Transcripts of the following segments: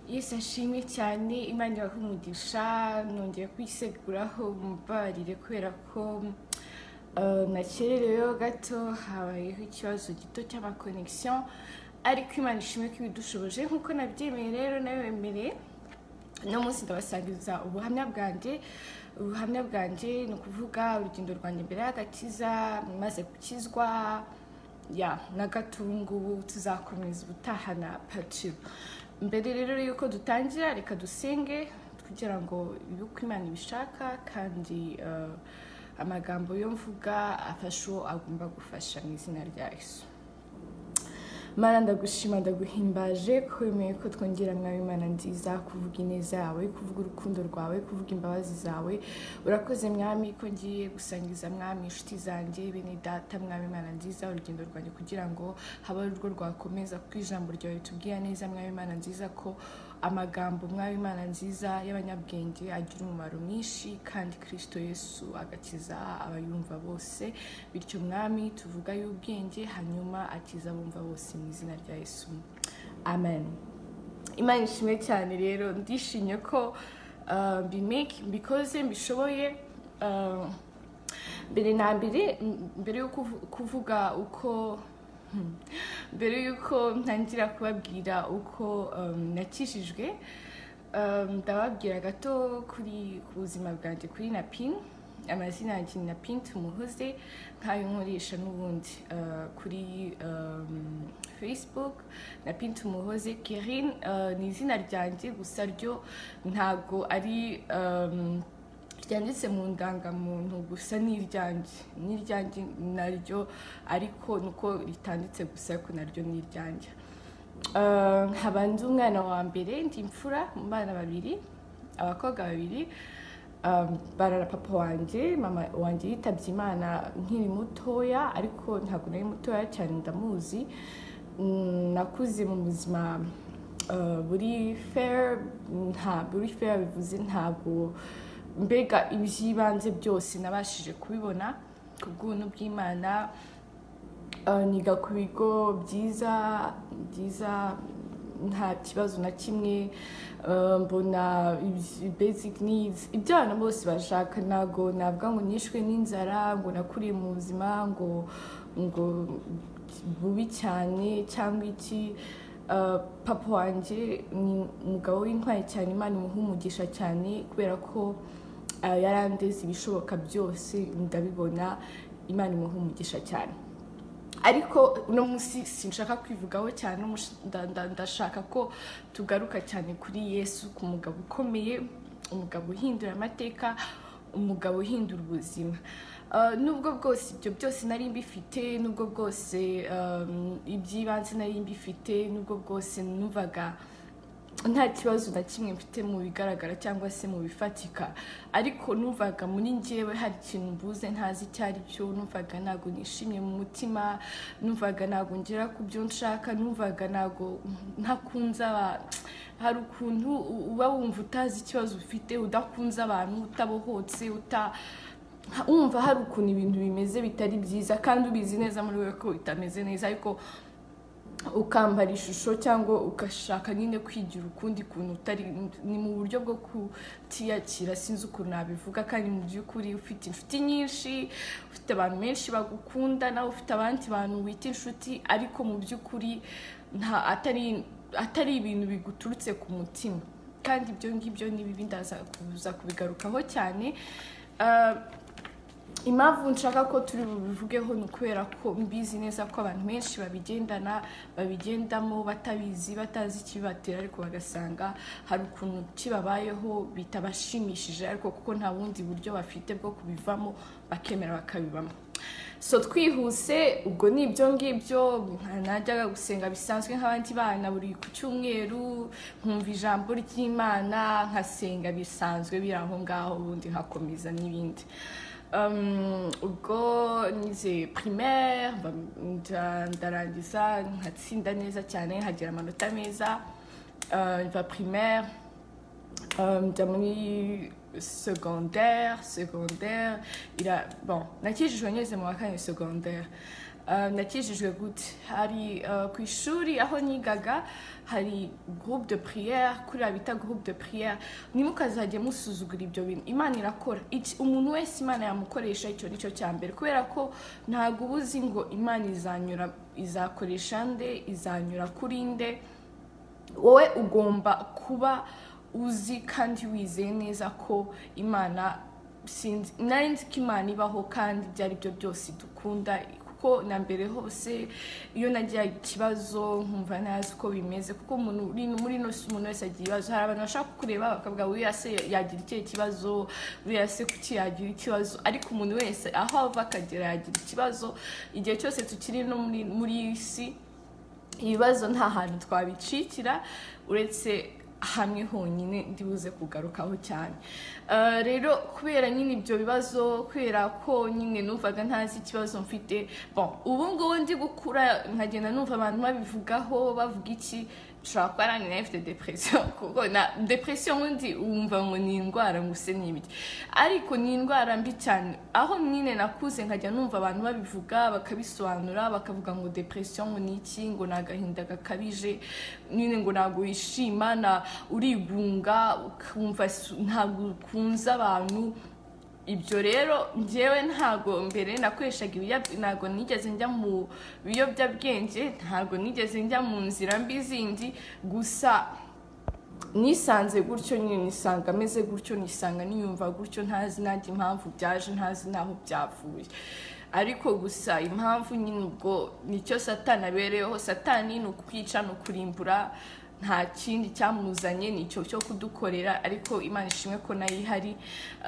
Yesu ashimwe cyane imana ibaha umugisha nongeye kwiseguraho umbabarire kubera ko eh, nakerereweho gato habayeho ikibazo gito cy'amakonegisiyo ariko imana ishimwe ko ibidushoboje nk'uko nabyemeye rero nawe wemereye uno munsi ndabasangiza ubuhamya bwanjye ubuhamya bwanjye ni ukuvuga urugendo rwanjye mbere y'agakiza maze gukizwa ya na gato ubu ngubu tuzakomeza ubutaha na patiro mbere rero y'uko dutangira reka dusenge kugira ngo ibe uko imana ibishaka kandi eh, amagambo yo mvuga afasha uwo agomba gufasha mu izina rya yesu mana ndagushima ndaguhimbaje ko wemeye ko twongera mwawe imana nziza kuvuga ineza yawe kuvuga urukundo rwawe kuvuga imbabazi zawe urakoze mwami ko ngiye gusangiza mwami inshuti zanjye bene data mwami imana nziza urugendo rwanjye kugira ngo habe urwo rwakomeza kuko ijambo ryawe ritubwira neza mwami imana nziza ko amagambo mwami imana nziza y'abanyabwenge agira umumaro mwinshi kandi kirisito yesu agakiza abayumva bose bityo mwami tuvuga y'ubwenge hanyuma akiza abumva bose mu izina rya yesu amen imana ishimwe cyane rero ndishimye ko uh, mbimeke mbikoze mbishoboye uh, mbere na mbere m- mbere yo kuvu- kuvuga uko Hmm. mbere y'uko ntangira kubabwira uko um, nakijijwe um, ndababwira gato kuri ku buzima bwanjye kuri napin amazina yanjye ni napin tumuhoze nk'ayo nkoresha n'ubundi Uh, kuri um, facebook napin tumuhoze kerin uh, ni izina ryanjye gusa ryo ntabwo ari um, ryanditse mu ndangamuntu gusa n'iryanjye n'iryanjye naryo ariko nuko ritanditse gusa ariko naryo n'iryanjye Eh, nkaba ndi umwana wa mbere ndi imfura mu bana babiri abakobwa babiri um, barara papa wanjye mama wanjye yitabye imana nkiri mutoya ariko ntabwo nari mutoya cyane ndamuzi Mm, nakuze mu buzima eh, buri fair nta buri fair bivuze ntabwo mbega iby'ibanze byose nabashije kubibona ku bw'ubuntu bw'imana Uh, niga ku bigo byiza byiza nta kibazo na kimwe uh, mbona ibs- basic needs ibyo abantu bose bashaka ntabwo navuga ngo nishwe n'inzara ngo nakuriye mu buzima ngo ngo bubi cyane cyangwa iki Uh, papa wanjye ni umugabo w'intwari cyane imana imuha umugisha cyane kubera ko uh, yarandeze ibishoboka byose ndabibona imana imuha umugisha cyane ariko uno munsi sinshaka kwivugaho cyane umush- nda- nda- ndashaka ko tugaruka cyane kuri yesu ku mugabo ukomeye umugabo uhindura amateka umugabo uhindura ubuzima Uh, nubwo bwose ibyo byose nari mbifite nubwo bwose um, iby'ibanze nari mbifite nubwo bwose numvaga nta kibazo na kimwe mfite mu bigaragara cyangwa se mu bifatika ariko numvaga muri njyewe hari ikintu mbuze ntazi icyo ari cyo numvaga ntabwo nishimye mu mutima numvaga ntabwo ngera ku byo nshaka numvaga ntabwo ntakunze abantu hari ukuntu u- uba wumva utazi ikibazo ufite udakunze abantu utabohotse uta ha- wumva hari ukuntu ibintu bimeze bitari byiza kandi ubizi neza muri wowe ko bitameze neza ariko ukambara ishusho cyangwa ugashaka nyine kwigira ukundi kuntu utari ni mu buryo bwo kutiyakira sinzi ukuntu nabivuga kandi mu by'ukuri ufite inshuti nyinshi ufite abantu benshi bagukunda nawe ufite abandi bantu wita inshuti ariko mu by'ukuri nta atari atari ibintu biguturutse ku mutima kandi ibyo ngibyo ni bibi ndaza kuza kubigarukaho cyane Ah, impamvu nshaka ko turi bubivugeho ni ukubera ko mbizi neza ko abantu benshi babigendana babigendamo batabizi batazi ikibibatera ariko bagasanga hari ukuntu kibabayeho bitabashimishije ariko kuko nta bundi buryo bafite bwo kubivamo bakemera bakabibamo so twihuse ubwo ni ibyo ngibyo najyaga gusenga bisanzwe nk'abandi bana buri ku cyumweru nkumva ijambo ry'imana nkasenga bisanzwe biri aho ngaho ubundi nkakomeza n'ibindi Um, ubwo nize primaire mba- nda- ndarangiza nkatsinda neza cyane nkagira amanota meza euh, va primaire, euh, dans mon secondaire, secondaire, il a, bon, natie joigneuse mu wa kane secondaire. Euh, nakijijwe gute hari euh, ku ishuri aho nigaga hari groupe de prière kuriya bita groupe de prière ntimukazajye musuzugura ibyo bintu imana irakora Iki- umuntu wese imana yamukoresha icyo ni cyo cya mbere kubera ko ntabwo uba uzi ngo imana izanyura izakoresha nde izanyura kuri nde wowe ugomba kuba uzi kandi wizeye neza ko imana sinzi nari nzi ko imana ibaho kandi ibyo ari byo byose dukunda kuko na mbere hose iyo nagira ikibazo nkumva ntazi uko bimeze kuko umuntu uri muri ino si umuntu wese agira ibibazo hari abantu bashaka kukureba bakavuga uriya se yagira ikihe kibazo uriya se kuki yagira ikibazo ariko umuntu wese aho ava akagera yagira ikibazo igihe cyose tukiri no muri muri iyi si ibibazo nta hantu twabicikira uretse hamwe honyine ndibuze kugarukaho cyane Eh, rero kubera nyine ibyo bibazo kubera ko nyine numvaga ntazi ikibazo mfite bon ubu ngubu ndi gukura nkagenda numva abantu babivugaho bavuga iki nshobora kuba nanjye nayo mfite depression kuko na depression ubundi wumva ngo ni indwara ngo use ni ibiki ariko ni indwara mbi cyane aho nyine nakuze nkajya numva abantu babivuga bakabisobanura bakavuga ngo depression ngo ni iki ngo ni agahinda gakabije nyine ngo ntabwo wishima na urigunga ukumva su- ntabwo ukunze abantu ibyo rero njyewe ntago mbere nakoreshaga ibiyab- ntago nigeze njya mu biyobyabwenge ntago nigeze njya mu nzira mbi zindi gusa nisanze gutyo nyine nisanga ameze gutyo nisanga niyumva gutyo ntazi nanjye impamvu byaje ntazi n'aho byavuye ariko gusa impamvu nyine ubwo nicyo satani abereyeho satani ni ukwica ni ukurimbura nta kindi cyamuzanye ni icyo cyo kudukorera ariko imana ishimwe ko nayo ihari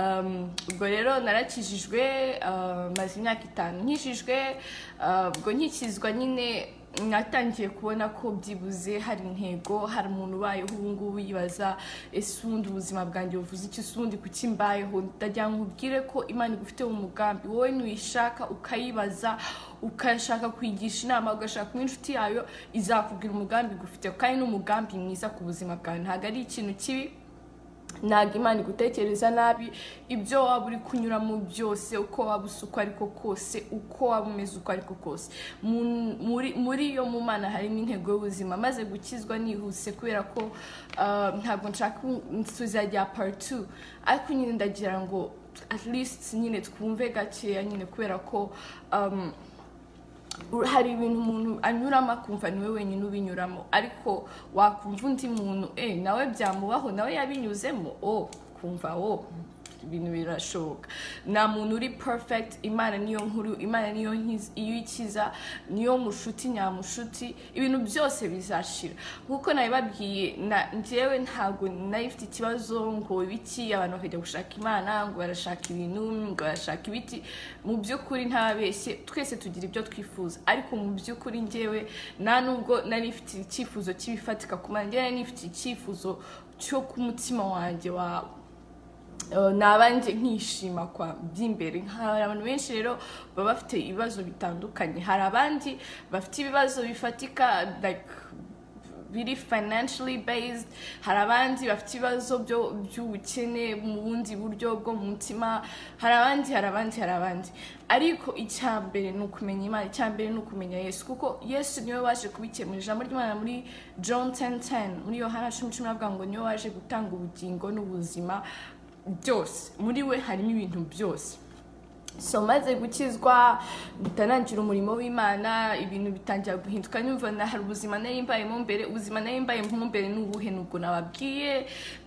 Um, ubwo rero narakijijwe uh, maze imyaka itanu nkijijwe uh, ubwo nkikizwa nyine natangiye kubona ko byibuze hari intego hari umuntu ubayeho ubu ngubu yibaza ese ubundi ubuzima bwanjye buvuze iki ese ubundi kuki mbayeho ndagira ngo nkubwire ko imana igufite mu mugambi wowe nuyishaka ukayibaza ukashaka kuyigisha inama ugashaka kuba inshuti yayo izakubwira umugambi igufite kandi n'umugambi mwiza ku buzima bwawe ntabwo ari ikintu kibi ntabwo imana igutekereza nabi ibyo waba uri kunyuramo byose uko waba usa uko ariko kose uko waba umeze uko ariko kose Mu- muri- muri iyo mu mana harimo intego y'ubuzima maze gukizwa nihuse kubera ko ah, ntabwo nshaka tuzajya paritu ariko nyine ndagira ngo at least nyine twumve gakeya nyine kubera ko um, hari ibintu umuntu anyuramo akumva niwe wenyine ubinyuramo ariko wakumva undi muntu eh nawe byamubaho nawe yabinyuzemo o kumva wo ibintu birashoboka nta muntu uri perfect imana niyo nkuru imana niyo nkiz- iyo ikiza niyo mushuti nyamushuti ibintu byose bizashira nkuko nabibabwiye na- njyewe ntabwo nari mfite ikibazo ngo ibiki abantu bakajya gushaka imana ngo barashaka ibintu ngo barashaka ibiti mu by'ukuri ntabeshye twese tugira ibyo twifuza ariko mu by'ukuri njyewe nta nubwo nari mfite icyifuzo cy'ibifatika ku mana njyewe nari mfite icyifuzo cyo ku mutima wanjye wa Eh, naba njye nkishima kwa by'imbere hari abantu benshi rero baba bafite ibibazo bitandukanye hari abandi bafite ibibazo bifatika like biri financially based hari abandi bafite ibibazo byo- by'ubukene mu bundi buryo bwo mu mutima hari abandi hari abandi hari abandi ariko icya mbere ni ukumenya imana icya mbere ni ukumenya yesu kuko yesu niwe waje kubikemura ijambo ry'imana muri john 10:10 muri yohana cumi cumi avuga ngo niwe waje gutanga ubugingo n'ubuzima byose muri we harimo ibintu byose so maze gukizwa bitanangira umurimo w'imana ibintu bitangira guhinduka nyumva na hari ubuzima nari mbayemo mbere ubuzima nari mbayemo mbere ni ubuhe nubwo nababwiye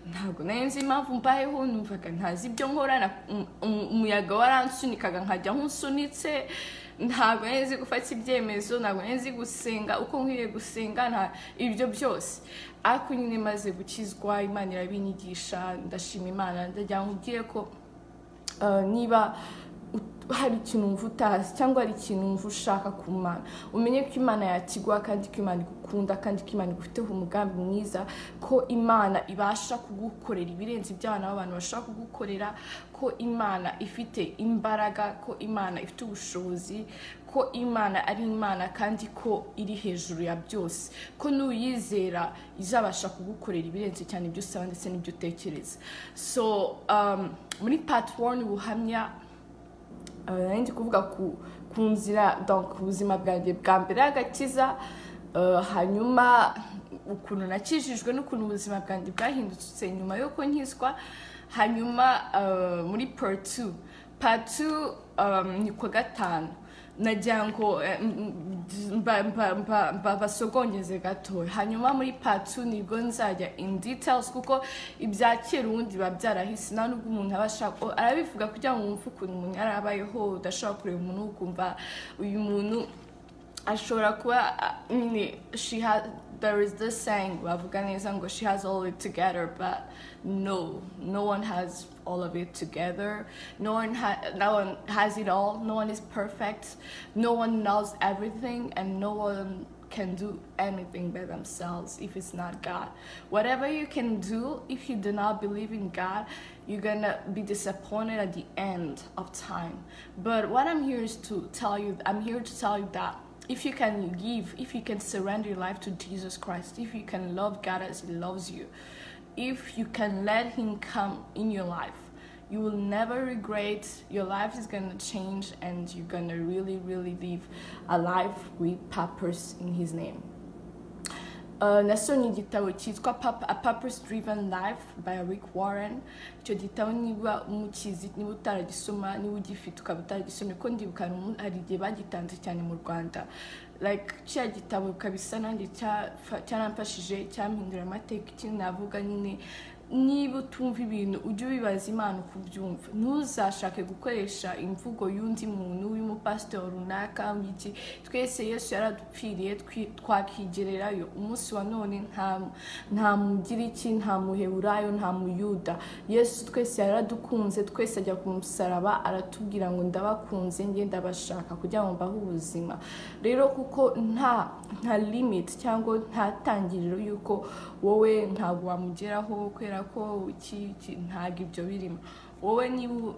ntabwo nari nzi impamvu mbayeho numvaga ntazi ibyo nkora na- um- um- umuyaga waransunikaga nkajya nkusunitse ntabwo nari nzi gufata ibyemezo ntabwo nari nzi gusenga uko nkwiye gusenga nta- ibyo byose ariko nyine maze gukizwa imana irabinyigisha ndashima imana ndagira ngo ubwire ko Uh, niba ut- hari ikintu wumva utazi cyangwa hari ikintu wumva ushaka ku mana umenye ko imana yakigwa kandi ko imana igukunda kandi ko imana igufiteho umugambi mwiza ko imana ibasha kugukorera ibirenze iby'abana b'abantu bashobora kugukorera ko imana ifite imbaraga ko imana ifite ubushobozi ko imana ari imana kandi ko iri hejuru ya byose ko n'uyizera izabasha kugukorera ibirenze cyane ibyo usaba ndetse n'ibyo utekereza so um, muri part one ubuhamya uh, nari ndi kuvuga ku, ku nzira donc ubuzima bwanjye bwa mbere y'agakiza uh, hanyuma ukuntu nakijijwe n'ukuntu ubuzima bwanjye bwahindutse nyuma y'uko nkizwa hanyuma uh, muri part two part two um, ni ku wa gatanu nagira ngo eh, m- m- mba- mba- mba- mbabasogongeze gato hanyuma muri patu nibwo nzajya in details kuko ibya kera ubundi biba byarahise nta nubwo umuntu aba ashaka o- arabivuga kugira ngo wumve ukuntu umuntu yari abayeho udashobora kureba umuntu ukumva uyu muntu ashobora kuba ah, nyine she has there is this saying bavuga neza ngo she has all it together but no no one has all of it together no one ha no one has it all no one is perfect no one knows everything and no one can do anything by themselves if it's not God. Whatever you can do, if you do not believe in God, you're gonna be disappointed at the end of time. But what I'm here is to tell you, I'm here to tell you that if you can give, if you can surrender your life to Jesus Christ, if you can love God as He loves you, if you can let Him come in your life, you will never regret your life is gonna change and you're gonna really really live a life with purpose in his name Uh, nasomye igitabo cyitwa Pap- A purpose driven life by rick warren icyo gitabo niba umukizi niba utaragisoma niba ugifite ukaba utaragisomye ko ndibuka hari umu- hari igihe bagitanze cyane mu rwanda like cya gitabo kabisa nanjye cya- fa- cyaramfashije cyampindura amateka ikindi navuga nyine niba utumva ibintu ujye ubibaza imana uko ubyumva ntuzashake gukoresha imvugo y'undi muntu y'umupasiteri runaka w'iki twese yesu yaradupfiriye twi- twakigererayo umunsi wa none nta- nta mugiriki nta muheburayo nta muyuda yesu twese yaradukunze twese ajya ku musaraba aratubwira ngo ndabakunze njye ndabashaka kugira ngo mbahe ubuzima rero kuko nta nta limit cyangwa nta tangiriro y'uko wowe ntabwo wamugeraho kubera ko iki- iki- ntabwo ibyo birimo wowe niba u-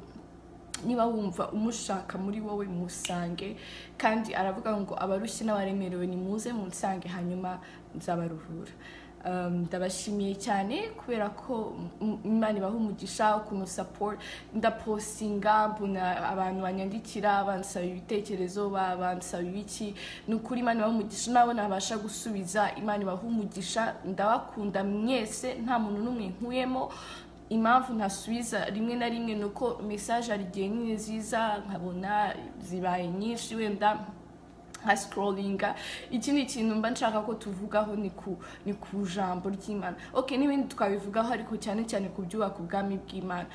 niba wumva umushaka muri wowe musange kandi aravuga ngo abarushye n'abaremerewe nimuze munsange hanyuma nzabaruhura Um, ndabashimiye cyane kubera ko m- imana ibaha umugisha ukuntu support ndaposinga mbona abantu banyandikira bansaba ibitekerezo ba- bansaba ibiki ni ukuri imana ibaha umugisha nabo nabasha gusubiza imana ibaha umugisha ndabakunda mwese nta muntu n'umwe nkuyemo impamvu ntasubiza rimwe na rimwe ni uko mesaje hari igihe nyine ziza nkabona zibaye nyinshi wenda nka sikororinga ikindi kintu mba nshaka ko tuvugaho ni ku ni ku jambo ry'imana ok n'ibindi twabivugaho ariko cyane cyane ku byubaka ubwami bw'imana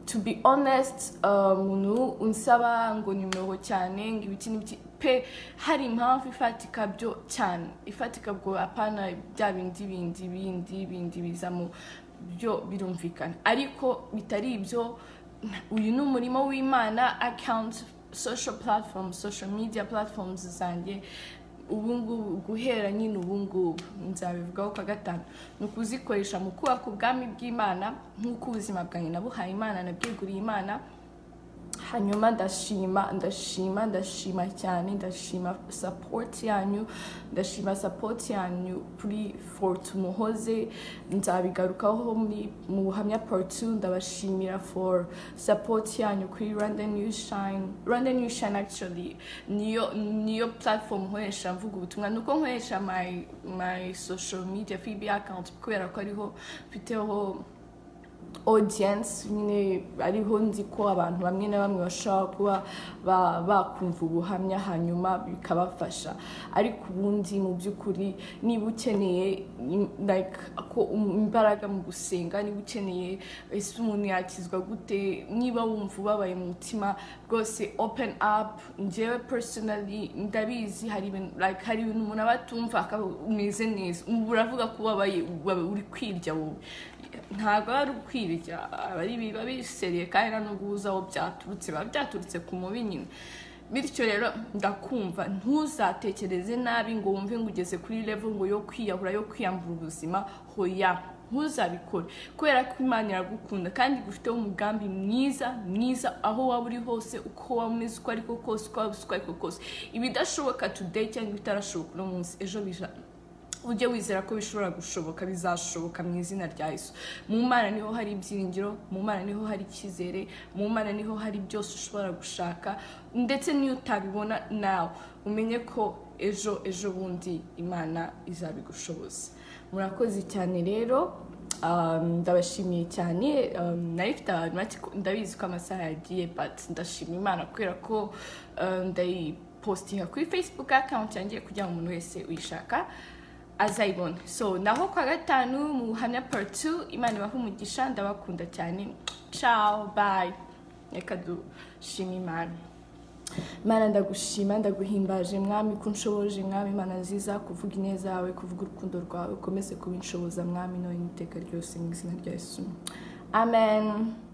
to be honest uh, umuntu unsaba ngo nimero cyane ngo ibiki n'ibiki pe hari impamvu ifatika byo cyane ifatika bwo apana bya bindi bindi bindi bindi biza mu byo birumvikana ariko bitari ibyo uyu ni umurimo w'imana account social platform social media platforms zanjye ubungubu guhera nyine ubungubu nzabivugaho kwa gatanu ni ukuzikoresha mu kubaka ubwami bw'imana nk'uko ubuzima bwanjye nabuhaye imana nabweguriye imana hanyuma ndashima ndashima ndashima cyane ndashima support yanyu ndashima support yanyu kuri fort muhoze nzabigarukaho muri mu buhamya part 2 ndabashimira for support yanyu kuri rwanda new shine rwanda new shine actually niyo niyo platform nkoresha mvuga ubutumwa nuko nkoresha my my social media fb account kubera ko ariho mfiteho audience nyine ariho nzi ko abantu bamwe na bamwe bashobora kuba ba- bakumva ubuhamya hanyuma bikabafasha ariko ubundi mu by'ukuri niba ukeneye mm, like ko um- imbaraga mu gusenga niba ukeneye ese umuntu yakizwa gute niba wumva ubabaye mu mutima rwose open up njyewe personally ndabizi hari ibintu like hari ibintu umuntu aba atumva akaba umeze neza ubu uravuga ko ubabaye waba uri kwirya wowe ntabwo ari ukwirya aba ari biba biseriye kandi nta nubwo uzi aho byaturutse biba byaturutse ku mubi nyine bityo rero ndakumva ntuzatekereze nabi ngo wumve ngo ugeze kuri level ngo yo kwiyahura yo kwiyambura ubuzima hoya ntuzabikore kubera ko imana iragukunda kandi igufiteho umugambi mwiza mwiza aho waba uri hose uko waba umeze uko ariko kose uko waba usa uko ariko kose ibidashoboka today cyangwa ibitarashoboka uno munsi ejo bija ujye wizera ko bishobora gushoboka bizashoboka mu izina rya Yesu mu mana niho hari ibyiringiro mu mana niho hari icyizere mu mana niho hari byose ushobora gushaka ndetse n'iyo utabibona nawe umenye ko ejo ejo bundi imana izabigushoboza murakoze cyane rero um, ndabashimiye cyane um, nari mfite abantu bake ko- ndabizi ko amasaha yagiye but ndashima imana kubera ko um, ndayipostinga kuri facebook account yanjye kugira ngo umuntu wese uyishaka azayibona so naho kwa gatanu mu buhamya part 2 imana ibahe umugisha ndabakunda cyane ciao bye reka dushime imana mana ndagushima ndaguhimbaje mwami ko unshoboje mwami imana nziza kuvuga ineza yawe kuvuga urukundo rwawe ukomeze kubinshoboza mwami nawe n'iteka ryose mu izina rya yesu amen